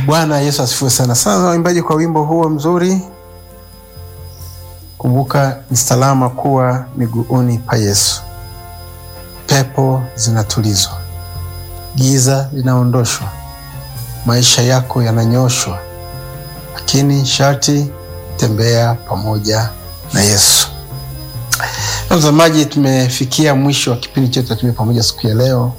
Bwana Yesu asifiwe sana sana, waimbaji kwa wimbo huo mzuri. Kumbuka ni salama kuwa miguuni pa Yesu. Pepo zinatulizwa, giza linaondoshwa, maisha yako yananyoshwa, lakini sharti tembea pamoja na Yesu. Mtazamaji, tumefikia mwisho wa kipindi chetu cha Tembea Pamoja siku ya leo,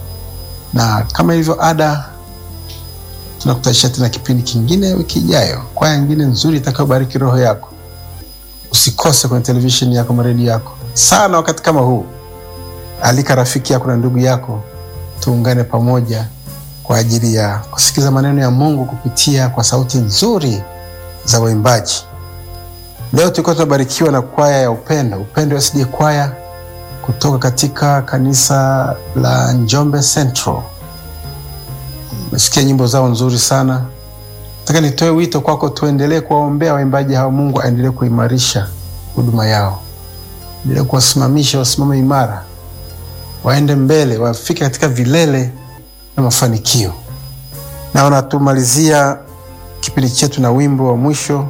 na kama ilivyo ada tunakutanisha tena kipindi kingine wiki ijayo, kwaya nyingine nzuri itakayobariki roho yako. Usikose kwenye televisheni yako, maredio yako sana. Wakati kama huu, alika rafiki yako na ndugu yako, tuungane pamoja kwa ajili ya kusikiza maneno ya Mungu kupitia kwa sauti nzuri za waimbaji. Leo tulikuwa tunabarikiwa na kwaya ya Upendo, Upendo SD kwaya kutoka katika kanisa la Njombe Central. Umesikia nyimbo zao nzuri sana. Nataka nitoe wito kwako, tuendelee kuwaombea waimbaji hao. Mungu aendelee kuimarisha huduma yao, endelee kuwasimamisha, wasimame imara, waende mbele, wafike katika vilele na mafanikio. Naona tumalizia kipindi chetu na wimbo wa mwisho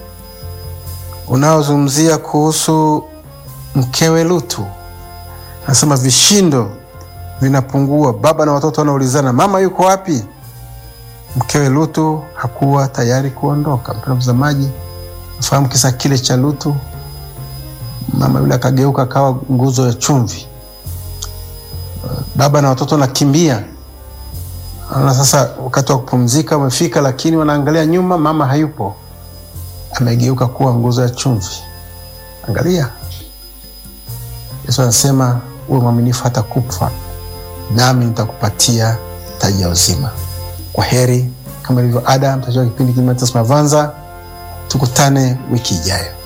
unaozungumzia kuhusu mkewe Lutu. Anasema vishindo vinapungua, baba na watoto wanaulizana, mama yuko wapi? Mkewe Lutu hakuwa tayari kuondoka. Mpendwa mtazamaji, nafahamu kisa kile cha Lutu. Mama yule akageuka akawa nguzo ya chumvi. Baba na watoto wanakimbia, naona sasa wakati wa kupumzika umefika, lakini wanaangalia nyuma, mama hayupo, amegeuka kuwa nguzo ya chumvi. Angalia, Yesu anasema uwe mwaminifu hata kufa nami nitakupatia taji ya uzima. Kwa heri, kama ilivyo ada, mtajua kipindi Mavanza. Tukutane wiki ijayo.